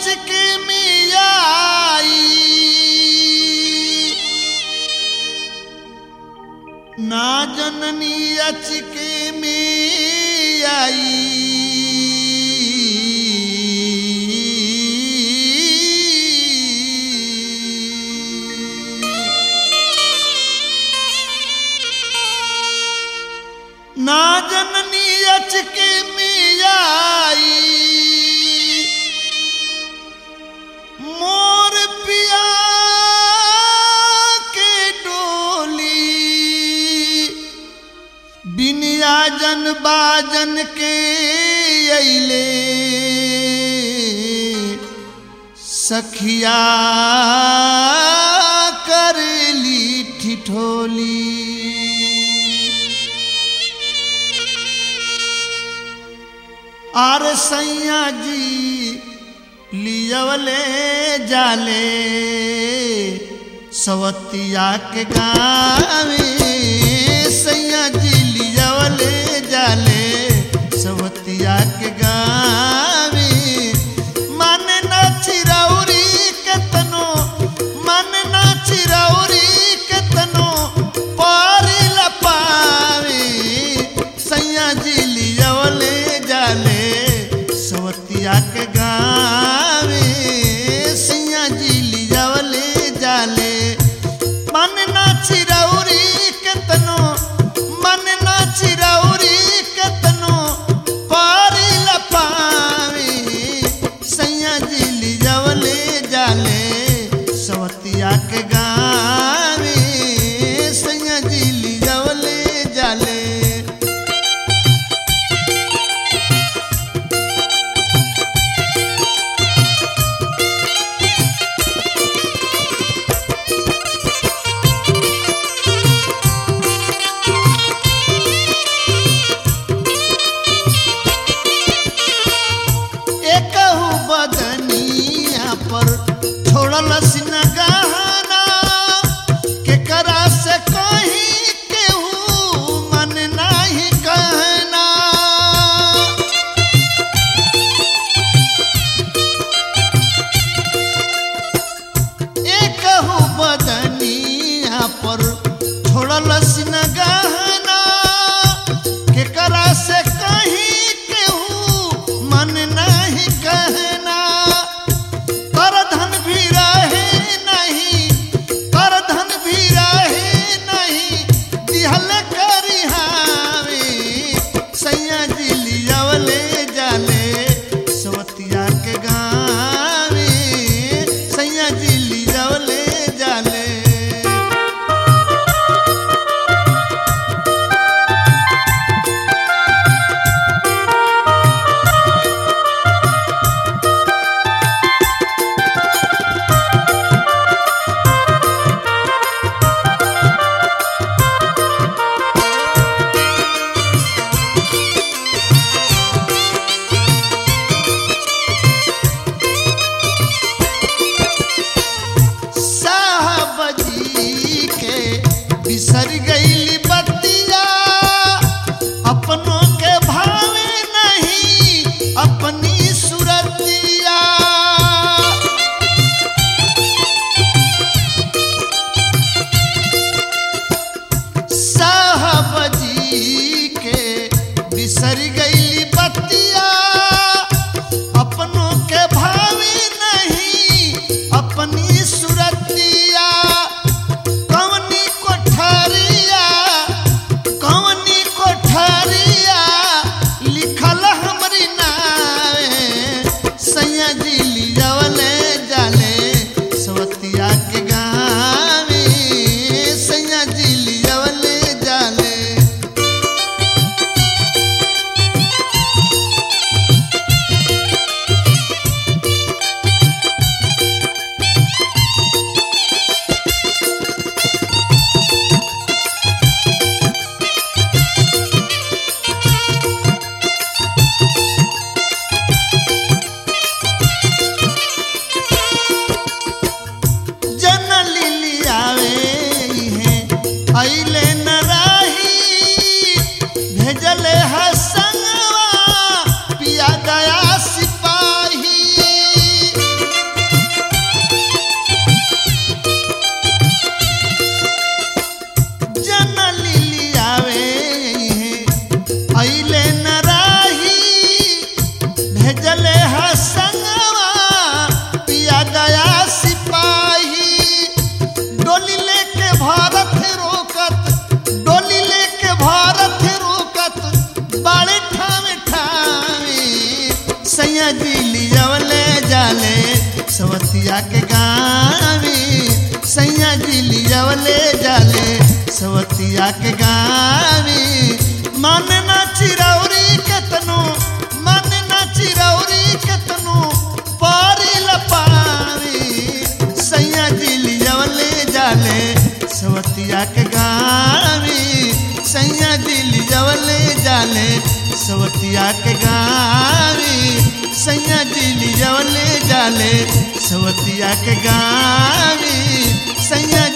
अचके में आई ना जननी अचके में आई ना जननी अचके में आई मोर पिया के डोली बिनिया जन बाजन के अइले सखिया करली ठिठोली आर सैया जी लियवले जाले सवतिया के गावे सैया जी लियवले जाले सवतिया के गावे मन न चिरौरी केतनो मन न चिरौरी केतनो पारी लपावे सैया जी लियवले जाले सवतिया के गावे सैया जी लियवले जाले मन ना चिरौरी केतनो मन ना चिरौरी केतनो पारी लपावे सैया जी लियवले जाले सवतिया के गावे सैया जी लियवले जाले एकहु बदनिया पर छोड़ल सिन गहना केकरा से कहीं केहू मन नाही कहना एकहु बदनिया पर छोड़ल सिन गहना केकरा से कहीं केहू मन नहीं कहना कर धन भी रहे नहीं कर धन भी रहे नहीं दिहल करी हावे सैया जी लियावले जाले सवतिया के गावे सैया जी लियावले जाले साहब जी के बिसर गईली बतिया अपनों के भावे नहीं अपनी सुरतिया साहब जी के बिसर गईली बतिया अपनों के भावे नहीं अपनी सुरतिया कवनी कोठरिया कवनी कोठरिया लिखल हमरी नावे सैया जी लियावले जाले सवतिया के गावे सैया जी लियावले जाले जन लिलियावे हैं अइले न राही भेजले हसनवा पिया गया सिपाही अइले न राही भेजले हा संगवा पिया गया सिपाही डोली लेके भारत रोकत डोली लेके भारत रोकत बाड़े ठावे ठावे सैया जी लियवले जाले सवतिया के गावे सैया जी लियवले जाले सवतिया के गावे मन ना चिरौरी केतनो मन ना चिरौरी केतनो पारी लपावे सैया जी लियवले जाले सवतिया के गावे सैया जी लियवले जाले सवतिया के गावे सैया जी लियवले जाले सवतिया के गावे सैया